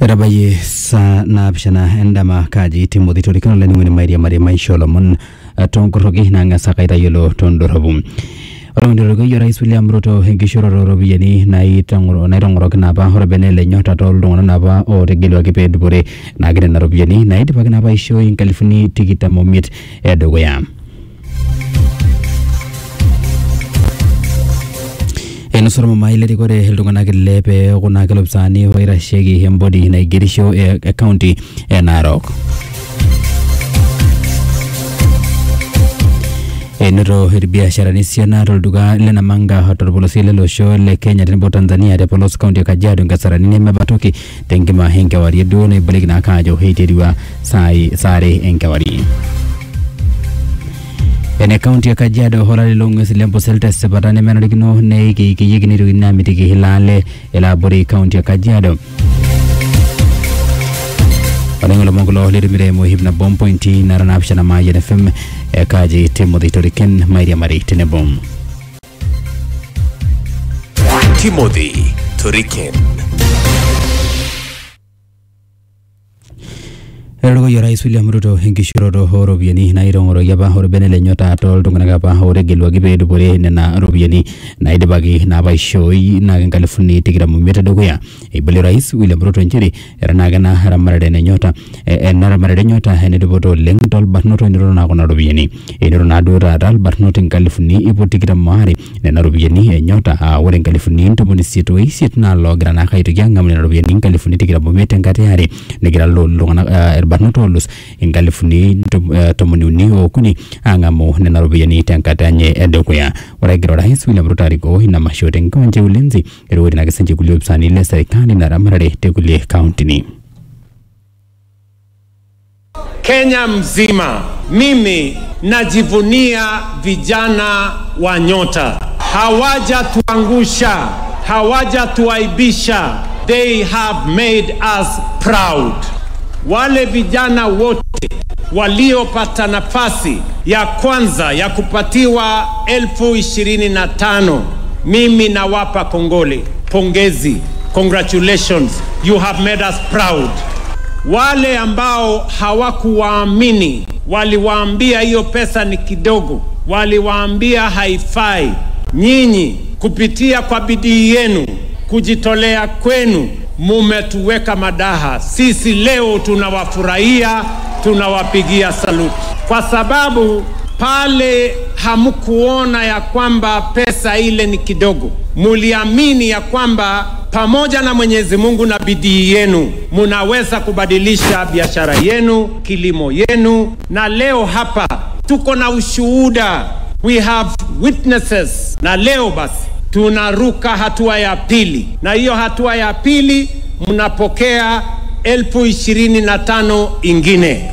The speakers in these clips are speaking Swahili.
etabayie saa naapishana endama kaji timothy torikino laining'oni mairiamari maisha olomon eh, tonkoroki nang'asa kaitayiolo tondorropu olong'otorikoyie orais william ruto enkishooroto ooropiyiani naitang'oro- naitong'oroki naapa orbene le nyota tooltung'anak naapa ootegeluaki peedupore naake nena ropiyiani naidipaki naapa aishoi inkalifuni tikitam omiet edukuya einosu ormumai lerikore iltung'anak ile peeku naa kelopisaani oitasheki embodi naigerisho e e kaunti e narok enoto irbiasharani esiana tolduka le namanga torpolosie lele osho le kenya tenebo tanzania te polos kaunti e kajiado nkasarani nemebatoki tenkima enkewarie duo naibaliki naake ajo eiterua saai saare enkewarie ene kaunti e kajiado olari loong'uesi lempusel tesipata nemenarikino neikeikiyieki neitokini aamitiki ilaale elo abori kaunti e kajiado oleng ilomon kulo litimire mohip nabo mpointi nara naapishana maayian fm e kaji timothy toriken mairiamari tenebo Timothy Toriken. etorikoyie orais william ruto enkishooroto ooropiyiani naitong'oroki apa orbene le nyota tooltung'anak apa ootegeluaki peedupore nena ropiyiani naidipaki naapa aishooi naake inkalifuni tikitam omiet edukuya eibalie orais william ruto nchere era naake ena ramatare ene nyota eh, ena ramatare e nyota enedupoto oleng tolbarnot oinoto naa kuna ropiyiani enoto naaduo taata ilbarnot inkalifuni ip tikitam aare nena ropiyiani e nyota aa ore inkalifuni ntomoni isiet oisiet naa loogira naake aitoki ang'amu nena ropiyiani inkalifuni tikitam omiet tenkata e are negira lo- iltung'anak eh, irbarnot oolus inkalifuni ntom- eh, tomoni uni ookuni ang'amu nena ropiyiani tenkata enye edukuya ore egira orais william ruto arikoo ina masho tenkiwanja e ulinzi erikori naake sinche kulie opisani le serikali na ramatare tekulie kauntini Kenya mzima, mimi najivunia vijana wa Nyota. Hawajatuangusha, hawajatuaibisha. They have made us proud. Wale vijana wote waliopata nafasi ya kwanza ya kupatiwa elfu ishirini na tano mimi nawapa kongole, pongezi, congratulations, you have made us proud. Wale ambao hawakuwaamini waliwaambia hiyo pesa ni kidogo, waliwaambia haifai. Nyinyi kupitia kwa bidii yenu, kujitolea kwenu, mumetuweka madaha. Sisi leo tunawafurahia, tunawapigia saluti, kwa sababu pale hamkuona ya kwamba pesa ile ni kidogo, muliamini ya kwamba pamoja na Mwenyezi Mungu na bidii yenu munaweza kubadilisha biashara yenu, kilimo yenu, na leo hapa tuko na ushuhuda, we have witnesses. Na leo basi tunaruka hatua ya pili, na hiyo hatua ya pili mnapokea elfu ishirini na tano ingine.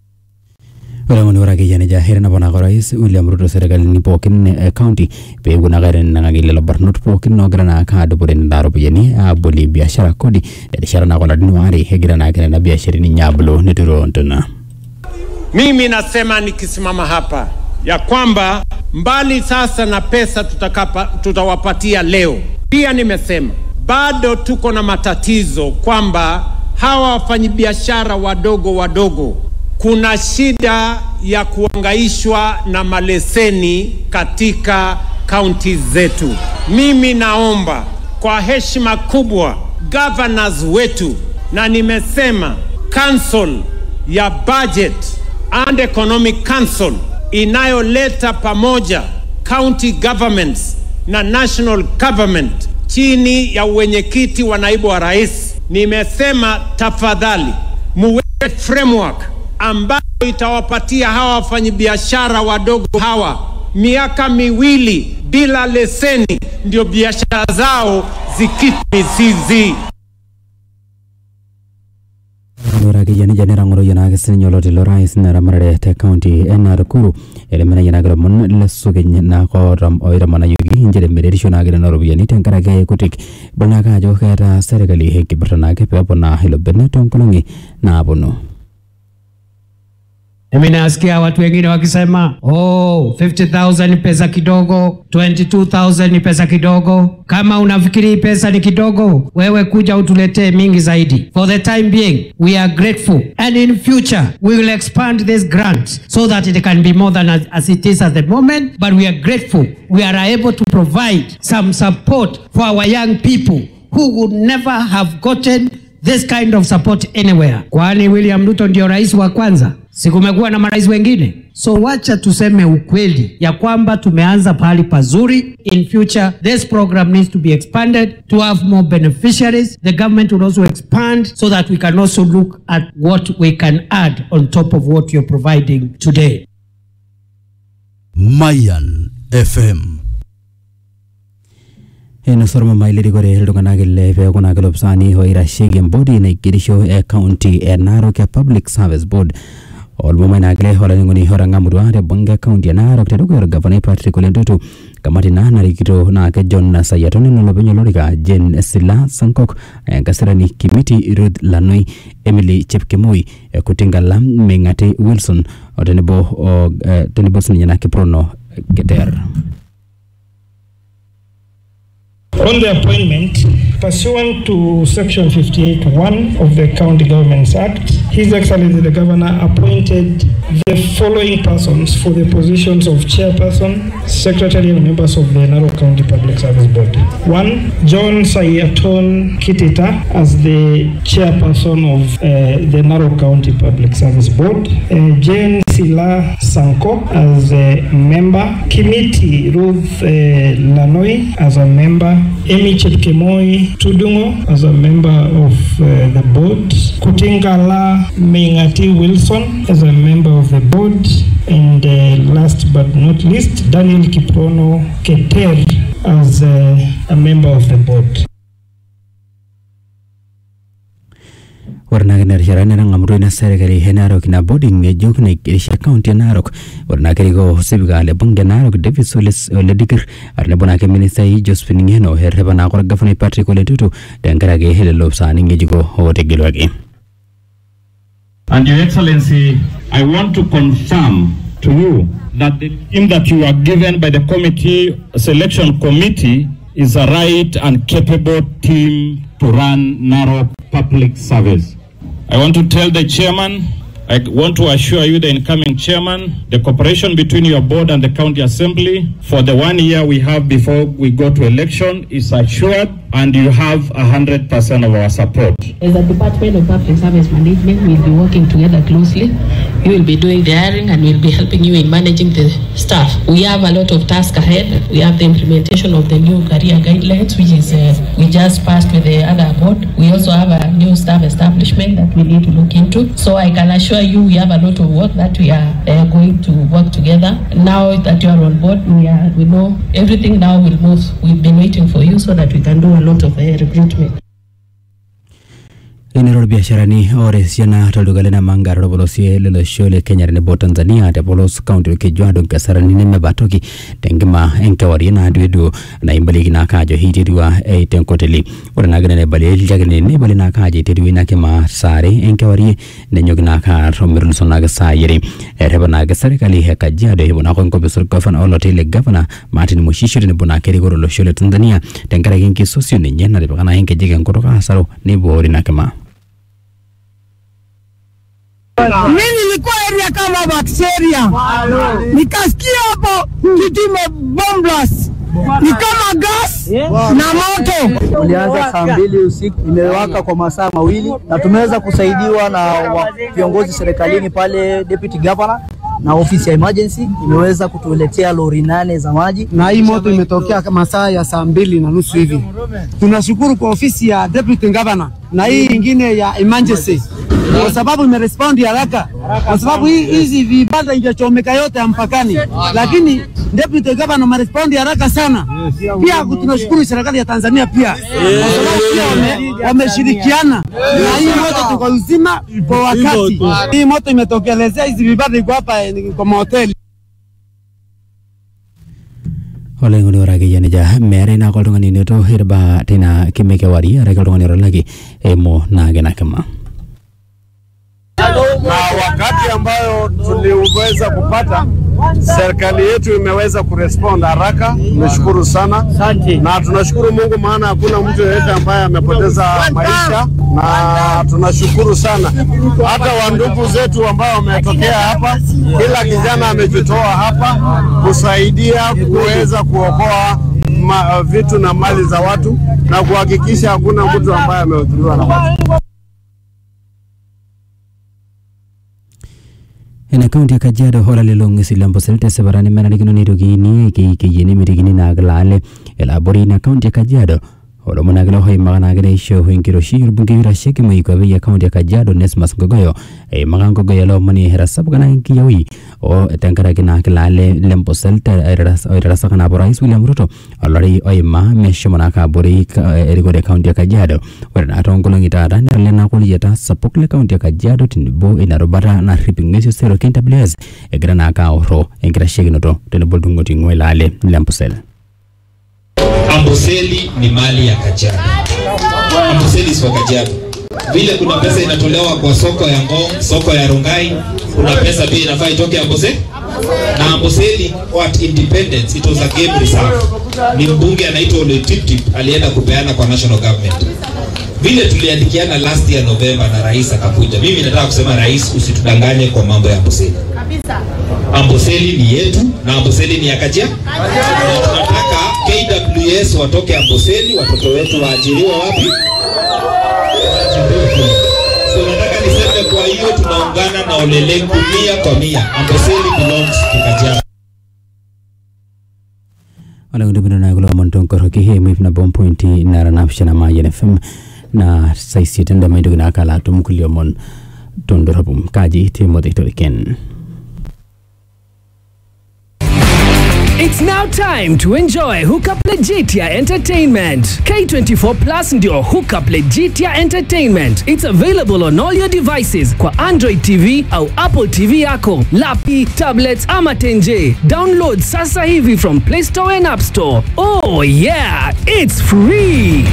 oleng'oni ore akeyie nejia eteneponaka orais william ruto serikalini pookin e kaunti peepuo naake aitenenang'aki lelo barnot pookin oogira naake aadupore nena ropiyiani aabolie biashara kodi terishata naake olarin waare egira naake nena biasharani ninye abulu neturo ntona Mimi nasema nikisimama hapa ya kwamba mbali sasa na pesa tutakapa, tutawapatia leo, pia nimesema bado tuko na matatizo kwamba hawa wafanyabiashara wadogo wadogo kuna shida ya kuangaishwa na maleseni katika kaunti zetu. Mimi naomba kwa heshima kubwa governors wetu, na nimesema council ya budget and economic council inayoleta pamoja county governments na national government chini ya uwenyekiti wa naibu wa rais, nimesema tafadhali muweke framework ambayo itawapatia hawa wafanyabiashara wadogo hawa miaka miwili bila leseni, ndio biashara zao zikite mizizi. ore akeyie nejia netang'oroyie naake sininye oloti lorais ina ramatare te kaunti e narukuru etemenayie naake ilomon lesukeny naake ootam- oitamanayioki nchere meretisho naake nena ropiyiani tenkaraki kutik ibala naake ajo keeta serkali enkipirta naake peeponaa ilo bene toonkolong'i naaponu Mimi nasikia watu wengine wakisema oh, 50,000 ni pesa kidogo, 22,000 ni pesa kidogo. Kama unafikiri hii pesa ni kidogo, wewe kuja utuletee mingi zaidi. For the time being, we are grateful and in future we will expand this grant so that it can be more than as, as it is at the moment, but we are grateful. We are able to provide some support for our young people who would never have gotten this kind of support anywhere. Kwani William Ruto ndio rais wa kwanza? Si kumekuwa na marais wengine? So wacha tuseme ukweli ya kwamba tumeanza pahali pazuri. In future this program needs to be expanded to have more beneficiaries. The government will also expand so that we can also look at what we can add on top of what you're providing today. Mayan FM. enusoroma mailirikore iltung'anak ile peekuna kilopsaani oitasheki embodi naigerisho e county e narok e public service board olmumai naakile olainining'oni otang'amutua te bunge county e narok tedukuya orgavanai patrick ole ntutu kamati naa narikito naa ke john sayiato nenolopeny olorika jen sila sankok enkasirani kimiti ruth lanoi emily chepkemoi eh, kutingala ming'ati wilson o tenebo o, eh, tenebo sininye na kiprono keter On the appointment, pursuant to Section 58(1) of the County Governments Act, His Excellency the Governor appointed the following persons for the positions of Chairperson, Secretary, and members of the Narok County Public Service Board. One, John Sayaton Kitita as the Chairperson of uh, the Narok County Public Service Board. Uh, Jane Sila Sanko as a member. Kimiti Ruth uh, Lanoi as a member. Amy Chepkemoi Tudungo as a member of uh, the board. Kutingala Mingati Wilson as a member of the board. And uh, last but not least, Daniel Kiprono Keter as uh, a member of the board. ore naa kinarishara netang'amutua ina serikali e narok ina bodi ng'ejuk naigerisha kaunti e narok ore naa kerikoo sipika le bunge narok davis Ole- ole dikir tenebo naake ministai josephine ng'eno errepa naake orgavanai patrick ole ntutu tenkaraki lelo opisaani ng'ejuko ootegeluaki And Your Excellency, I want to confirm to you that the team that you are given by the committee, selection committee, is a right and capable team to run Narok Public Service. I want to tell the chairman, I want to assure you, the incoming chairman, the cooperation between your board and the county assembly for the one year we have before we go to election is assured and you have a hundred percent of our support. As a Department of Public Service Management, we'll be working together closely. We will be doing the hiring and we'll be helping you in managing the staff. We have a lot of tasks ahead. We have the implementation of the new career guidelines, which is uh, we just passed with the other board. We also have a new staff establishment that we need to look into. So I can assure you, we have a lot of work that we are uh, going to work together. Now that you are on board, we are we know everything now will move. We've been waiting for you so that we can do a lot of uh, recruitment. Inero biasharani ore esiana tolduka le Namanga tolopolosie lolosho le Kenya tenebo Tanzania tepolos kaunti orkejuado nkasarani nemebatoki tenkima enkewarie naadueduo naimbalieki naake ajo eiterua eh, tenkoteli ore naake nena aibalie ilchakeni neibali naake ajo eiterua ina kima saa are enkewarie nenyoki naake aar ometuluso naake saai are errepa naake serkali e Kajiado epuo naake enkopis orgavana oloti le gavana Martin Mushisho tenebo naake erikore olosho le Tanzania tenkaraki enkisosio ninye natipika naake nkejek enkutuk asaro neiboori ina kima Mimi nilikuwa area kama bacteria, nikasikia hapo kitu imebomblas ni kama gas na moto. Ulianza saa mbili usiku, imewaka kwa masaa mawili na tumeweza kusaidiwa na wa- viongozi serikalini pale, deputy governor na ofisi ya emergency imeweza kutuletea lori nane za maji. Na hii moto imetokea masaa ya saa mbili na nusu hivi. Tunashukuru kwa ofisi ya deputy governor na hii ingine ya emergency kwa sababu imerespondi haraka, kwa sababu hii hizi vibanda ingechomeka yote ya mpakani, lakini deputy governor amerespondi haraka sana. Pia tunashukuru serikali ya Tanzania pia kwa sababu pia wame- wameshirikiana na hii moto tuko uzima kwa wakati. Hii moto imetokelezea, hizi vibanda iko hapa eh, kwa mahoteli. oloing'oni ore akeyie nejia meetai naake oltung'ani inoto irbaa teina kime kewarie araki oltung'ani otalaki eimu naake ina kima na wakati ambayo tuliweza kupata, serikali yetu imeweza kurespond haraka. Tumeshukuru sana na tunashukuru Mungu, maana hakuna mtu yeyote ambaye amepoteza maisha, na tunashukuru sana hata wandugu zetu ambao wametokea hapa. Kila kijana amejitoa hapa kusaidia kuweza kuokoa ma, vitu na mali za watu na kuhakikisha hakuna mtu ambaye amehudhuriwa na watu. ena kaunti ya kajiado hola lelong silambo selte sebarani menarikino nirogini keikeyeni mirigini naglale elabori na kaunti ya kajiado olo monagilo hoi maganagina isho huinkiroshi irbungi wirasheki moikobe ya kaunti ya kajiado nesmas ngogoyo e magan ngogoyo lo moni hera sabgana kiyawi o tenkaraki na kilale lembo selte oirasakana borais william ruto olori oima meshomona kabori erikore kaunti ya kajiado ore naa toonkolong'i taata nerale nakuliyiata sapuk le kaunti ya kajiado tenebo ina rubata narrip ing'uesi osero KWS egira naa ake aorro enkitasheikinoto tenebo iltung'oti ng'ua ilaale lempusel Amboseli ni mali ya Kajiado. Amboseli sio Kajiado. Vile kuna pesa inatolewa kwa soko ya Ngong, soko ya Rongai, kuna pesa pia inafaa itoke Amboseli. Na Amboseli what independence, it was a game reserve. Ni mbunge anaitwa Ole Tiptip alienda kupeana kwa national government. Vile tuliandikiana last year November na rais akakuja. Mimi nataka kusema rais, usitudanganye kwa mambo ya Amboseli. Amboseli ni yetu na Amboseli ni ya Kajiado. Na tunataka KWS watoke Amboseli, watoto wetu waajiriwe wapi? So nataka niseme, kwa hiyo tunaungana na Olelengu mia kwa mia. Amboseli belongs to Kajiado. olekundibino nakulo montonkoroki he mwip na bompointi nara napishana mayen fm na saisiet ndamaitoki nakala atum kuliomon tondorobum kaji timothy toriken It's now time to enjoy Hookup Legitia Entertainment. K24 Plus ndio Hookup Legitia Entertainment. It's available on all your devices kwa Android TV au Apple TV yako, lapi, tablets ama tenje. Download sasa hivi from Play Store and App Store. Oh yeah, it's free.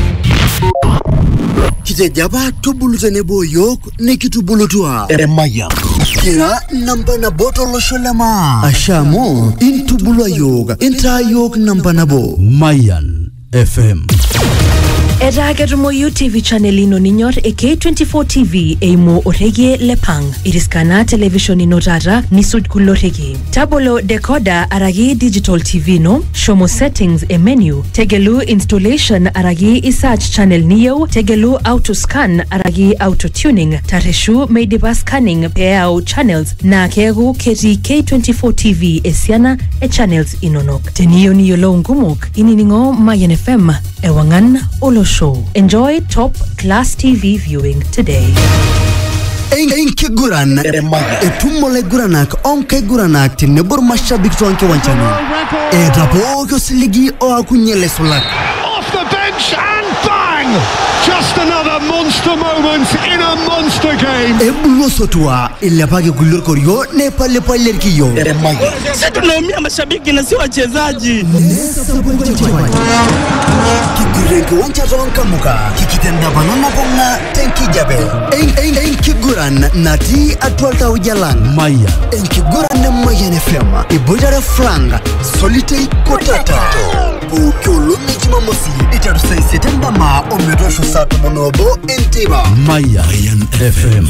kitejaba tubulutenebo yok nikitubulutua emayam kira namba nabo tolosholema ashamo intubulua yok intaa yok namba nabo mayan fm etaa ketumoyu tv channel ino ninyor e k24 tv eimu orekie le pang iriskana television ino taata nisuj kulo rekie tabolo decoder araki digital tv ino shomo settings e menu tegelu installation araki isearch channel niyieu tegelu auto scan araki auto tuning tarreshu meidipa scanning peeyau channels naa keeku ketii k24 tv esiana e channels inonok teniyieu niyiolou nkumok inining'o mayan fm ewang'an olosho enjoy top class tv viewing today enkiguran etumo laiguranak onkaiguranak tenebo irmashabik toonkiwanjani eeta pooki osiligi oakunye laisulak off the bench and bang! Just another monster moment in a monster game. ebulu osotua ilepaki kulie orkorio neipalipalie irkiyo Sisi tunaumia mashabiki na si wachezaji. kiguran kiwanja toonkamuka kikitendapano nabung'a tenkijape En- en- enkiguran natii atua iltauja lang maya enkiguran e mayan fm iboitare frank solitei kotata pooki olong'i jumamosi iteru saa isiet endama ometoosho saa tomon obo enteipa mayan fm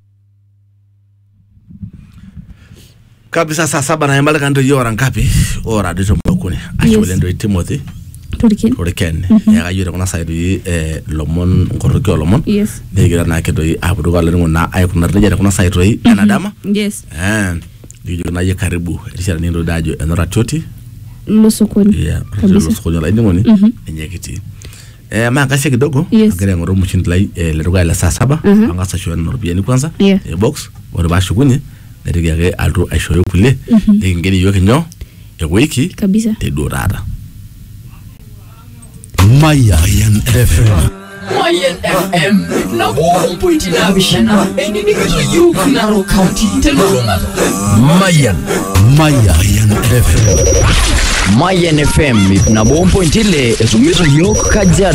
kabisa saa saba na emalika ndo yora ngapi ora dito mbakuni ashole ndo timothy Toriken. toriken Mhm. ya kayo kuna sai doi eh lomon nkoroki olomon Yes. negira na ke doi apudu kala ngo na ay kuna reja kuna sai doi enadama Yes. eh dijo na ye karibu rishara nindo dajo enora toti Lo sokoni. ya Kabisa. rishara sokoni la ndingoni Mhm. enyekiti eh ma kasi kidogo Yes. agira ngoro mchindi lai eh leruga la saa saba Mhm. angasa shona norubiani kwanza Yeah. eh box ore bashukunye netiga ake altu aishoyo kulie Mhm. nikingeni yiok inyo ewiki Kabisa. teduo taata mayan fm Mayan FM na bompointi naapishana enining'ito yiok Narok County telulung'ata. mayan mayan fm Mayan FM ip nabo ompointi ile etumito yiok Kajiado